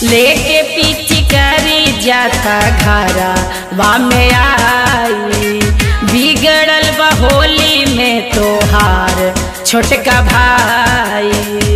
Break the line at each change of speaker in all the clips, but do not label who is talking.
लेके पिचकारी जाता घरा वा में आई बिगड़ल बहोली में तोहार छोटका भाई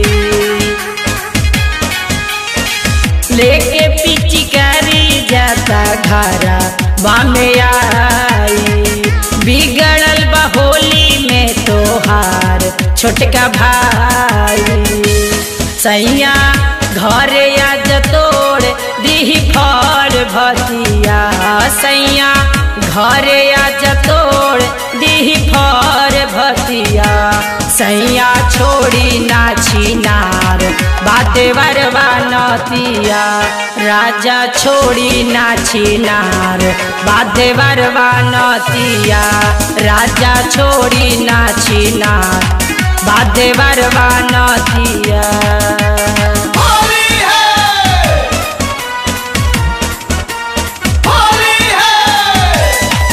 लेके पिचकारी जाता घरा वा में आई बिगड़ल बहोली में तोहार छोटका भाई सैया घरे आज तोड़ दीही फल भतिया सैया घरे आज तोड़ दीही फल भतिया सैया छोड़ी ना छिनार बाते बरवा नतिया राजा छोड़ी ना छिनार बाते बरवा नतिया राजा छोड़ी ना छिनार बाते बरवा नतिया
होली है होली है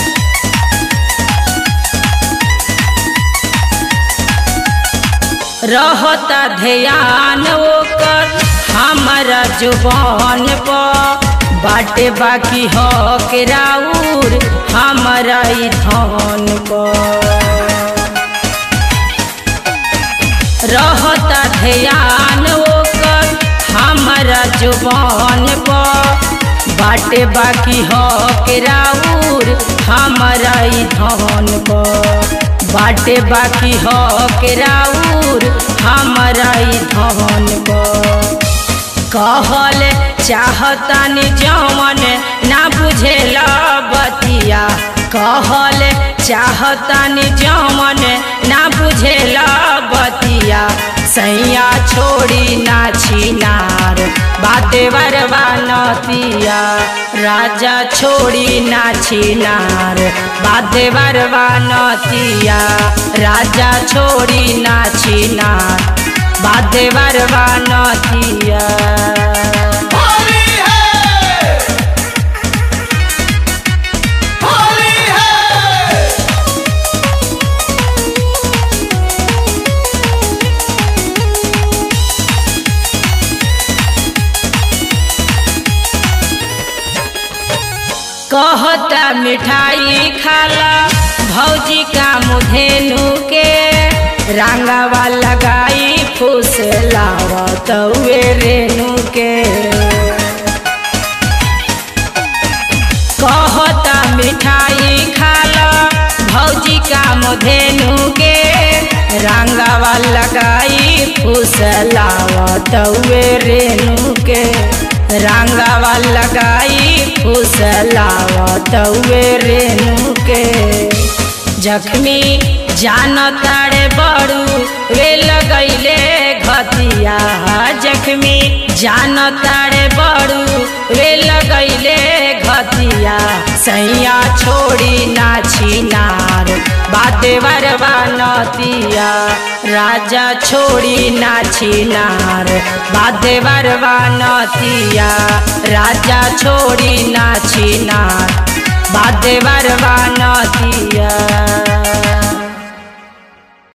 रहता ध्यान ओकर हमारा जुबान पर बाटे बाकी हो के राउर हमारा ई धन पर रहता ध्यान ओकर हमारा जुबान पर बाटे बाकी हो के राउर हमारा ई धन पर बाटे बाकी हो के राउर हमारा ई धन पर कहल चाहतानी जवन ना बुझेला बतिया कहल चाहतानी जवन ना बुझेला बतिया सैया छोड़ी ना छिनार बाते बरवा नतिया राजा छोड़ी ना छिनार बाते बरवा नतिया राजा छोड़ी ना छिनार बाते बरवा नतिया
होली है होली है
कहता मिठाई खाला भौजी का मुधेनु के रंगावा लगाई फूस लावत हुए रेणु के कहता मिठाई खाला भौजी का मुधेनु के रंगावा लगाई फूस लावत हुए रेणु के रंगावा लगाई फूस लावत हुए रेणु के जख्मी जान तारे बड़ू वे लगैले घतिया जख्मी जान तारे बड़ू वे लगैले घतिया सैया छोड़ी ना छिनार बाते बरवा नतिया राजा छोड़ी ना छिनार बाते बरवा नतिया राजा छोड़ी ना छिनार बाते बरवा नतिया